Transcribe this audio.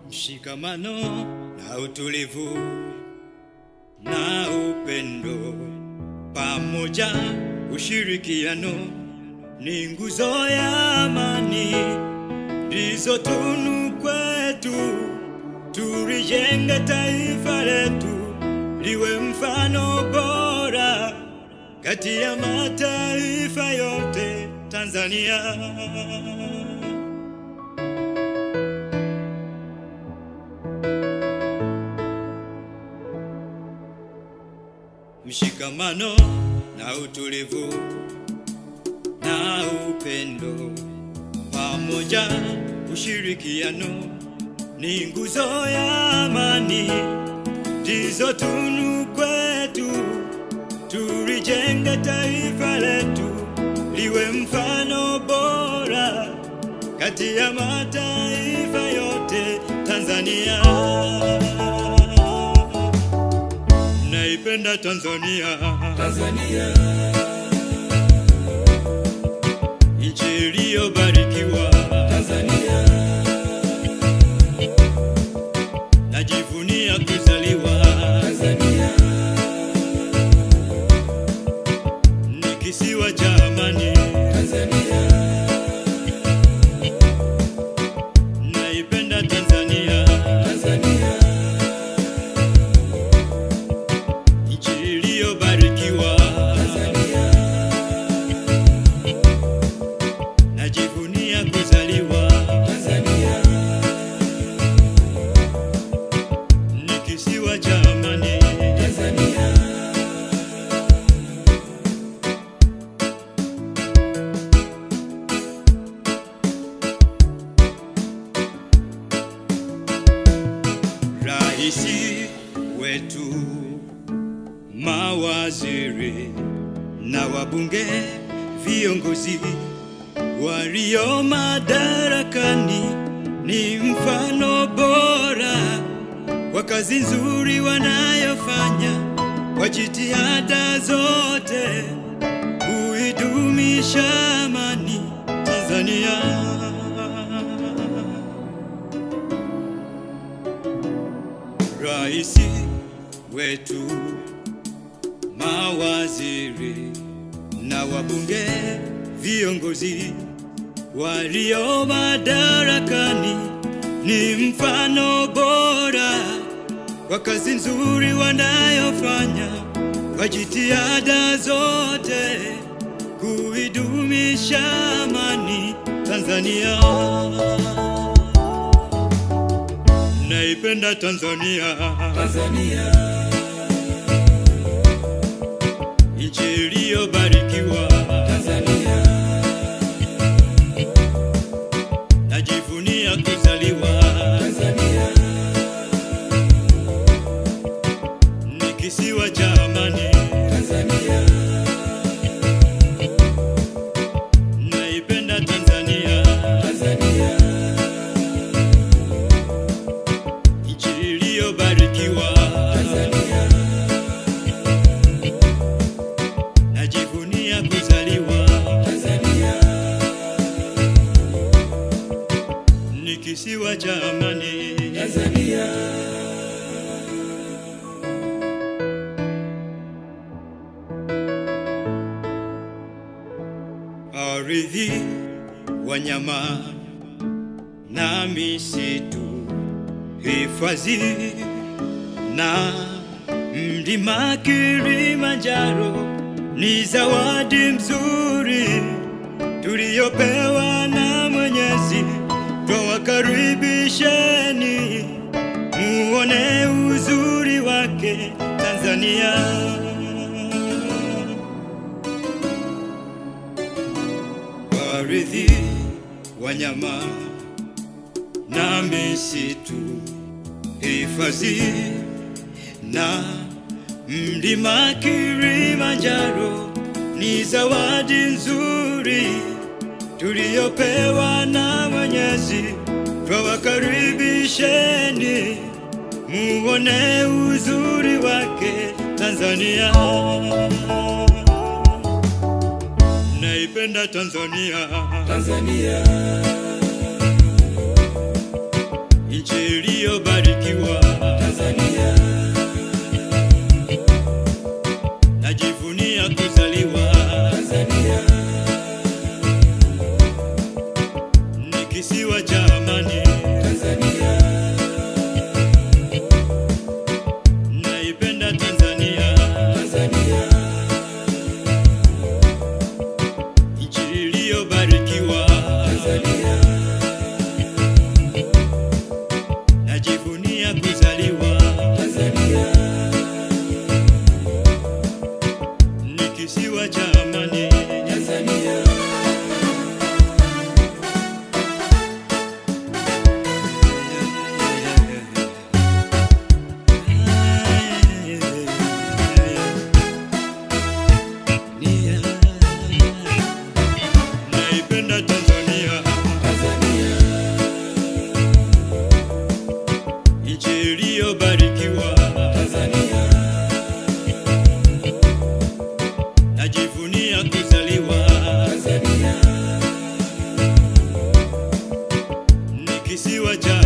mshikamano na utulivu na upendo pamoja, ushirikiano ni nguzo ya amani, ndizo tunu kwetu. Tulijenge taifa letu liwe mfano bora kati ya mataifa yote Tanzania. Mshikamano na utulivu na upendo pamoja, ushirikiano ni nguzo ya amani, ndizo tunu kwetu. Tulijenge taifa letu liwe mfano bora kati ya mataifa yote Tanzania. Naipenda Tanzania, Tanzania, nchi iliyobarikiwa. Tanzania, Najivunia kuzaliwa, Tanzania, ni kisiwa cha amani. Tanzania, Naipenda Tanzania, Tanzania, nchi iliyobarikiwa. Tanzania, Najivunia kuzaliwa, Tanzania, ni kisiwa cha amani. Tanzania, Raisi wetu, mawaziri na wabunge, viongozi walio madarakani ni mfano bora kwa kazi nzuri wanayofanya kwa jitihada zote kuidumisha amani Tanzania. Raisi wetu, mawaziri na wabunge, viongozi walio madarakani ni mfano bora kwa kazi nzuri wanayofanya kwa jitihada zote kuidumisha amani Tanzania. Naipenda Tanzania, Tanzania, nchi iliyobarikiwa. Tanzania, Najivunia kuzaliwa, Tanzania, ni kisiwa cha amani. Tanzania, Naipenda Tanzania, Tanzania, nchi iliyobarikiwa. Tanzania, Najivunia kuzaliwa, Tanzania, ni kisiwa cha amani. Tanzania, ardhi, wanyama na misitu, hifadhi na mlima Kilimanjaro ni zawadi mzuri tuliyopewa na Mwenyezi. Twawakaribisheni muone uzuri wake Tanzania. ardhi, wanyama na misitu, hifadhi na mlima Kilimanjaro ni zawadi nzuri tuliyopewa na Mwenyezi. Twawakaribisheni muone uzuri wake Tanzania. Naipenda Tanzania, Tanzania, nchi kisiwa cha amani. Tanzania, Naipenda Tanzania, Tanzania, nchi iliyobarikiwa. Tanzania, Najivunia kuzaliwa, Tanzania, ni kisiwa cha amani. Tanzania, Naipenda Tanzania, Tanzania, nchi iliyobarikiwa. Tanzania, Najivunia kuzaliwa, Tanzania, ni kisiwa cha